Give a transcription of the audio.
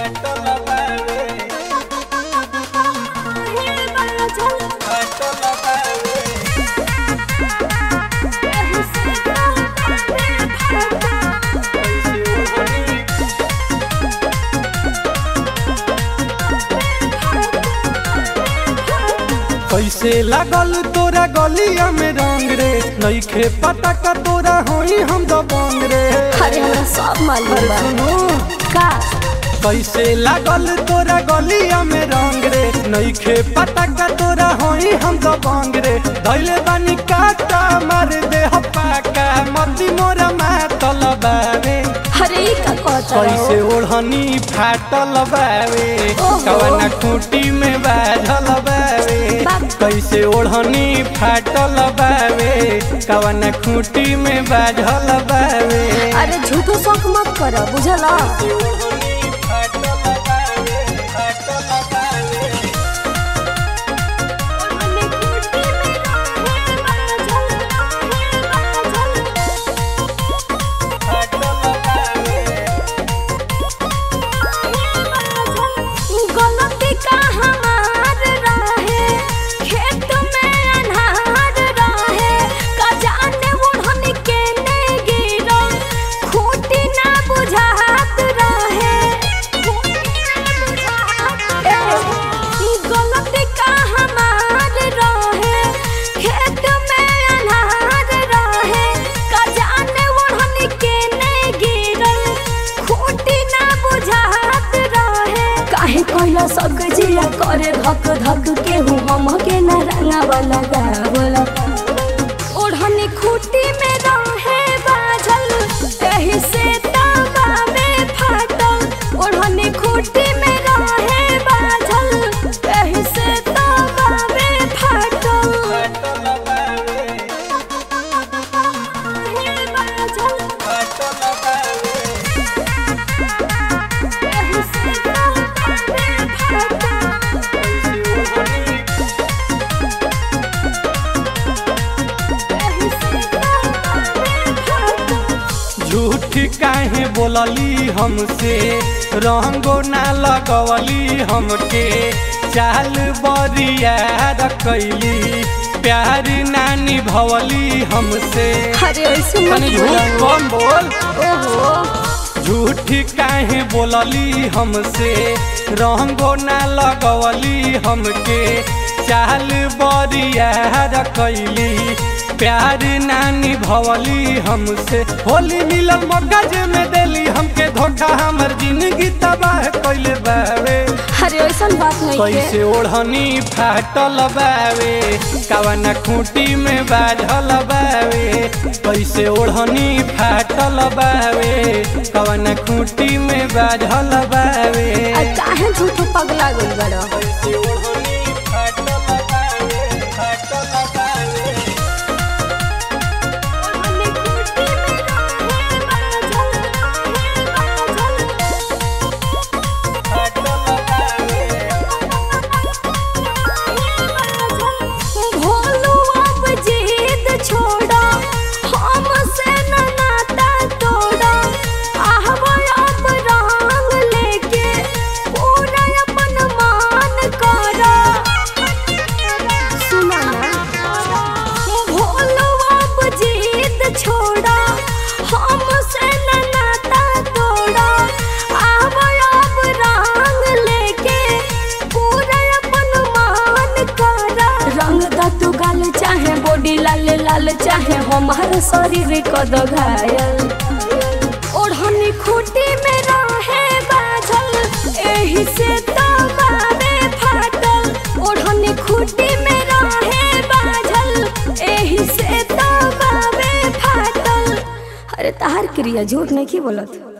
कैसे लागल तोरा गलिया में रंग रे नईखे पता का तोरा होई हम दबंग रे अरे हमरा सब मालूम अरे बा सुनो का कैसे लागल तोरा गलिया में रंग रे नईखे पता का तोरा होई हम दबंग रे धैले बानी काटा मार दे हपाका मती मोरा मातल बावे अरे ई का कहता कैसे ओढ़नी फाटल बावे ओहो। कवना खूटी में बाझल बावे बाप। कैसे ओढ़नी फाटल बावे कवना खूटी में बाझल बावे अरे झूठो शौक मत कर बुझला ओढ़नी फाटल बावे, फाटल बावे। गलती का हमार रहे खेत में अनहार रहे का जाने ओढ़नी के ने गिरो खूटी ना बुझात रहे ए, गलती का हमार रहे खेत में अनहार रहे का जाने ओढ़नी के ने गिरो खूटी ना बुझात रहे काहे कहला सब जिया करे धक धक के हूँ हम के न रंगा वाला गावला ओढ़नी खूटी में रहे बाझल एही से तावा में फाटल ओढ़नी खूटी में रहे बाझल एही से तावा में फाटल फाटल बावे, हे बाझल फाटल बावे। एही से तावा में फाटल एही से तावा में फाटल झूठ काहे बोलली हमसे रंगो ना लगवली हमके चाल बरिया रखैली प्यार ना निभवली हमसे अरे ऐसे मत तनी झूठ बोलो। कम बोल ओहो झूठ काहे बोलली हमसे रंगो ना लगवली हमके चाल बरिया रखैली प्यार ना निभवली हमसे होली मिलल मगज में देली हमके धोखा हमर जिंदगी तबाह कैले बावे अरे ऐसा बात नहीं कैसे ओढ़नी फाटल बावे कवना खूटी में बाझल बावे कैसे ओढ़नी फाटल बावे कवना खूटी में बाझल बावे काहे झूठ पगला गइल बड़ा कैसे ओढ़नी फाटल बावे फाटल बावे फाटल बावे भोलू अब जिद छोड़ा हमसे न नाता तोड़ा आहवा अब रंग लेके पूरा अपन मान करा सुना ना भोलू अब जिद छोड़ा हमसे न नाता तोड़ा आहवा अब रंग लेके पूरा अपन मान करा रंग दा तू गाल चाहे बॉडी लाल लाल चाहे हमार शरीर कद घायल ओढ़नी खूटी में रहे बाझल एही से तबावे फाटल ओढ़नी खूटी में रहे बाझल एही से तबावे फाटल अरे तार क्रिया झूठ नहीं की बोलत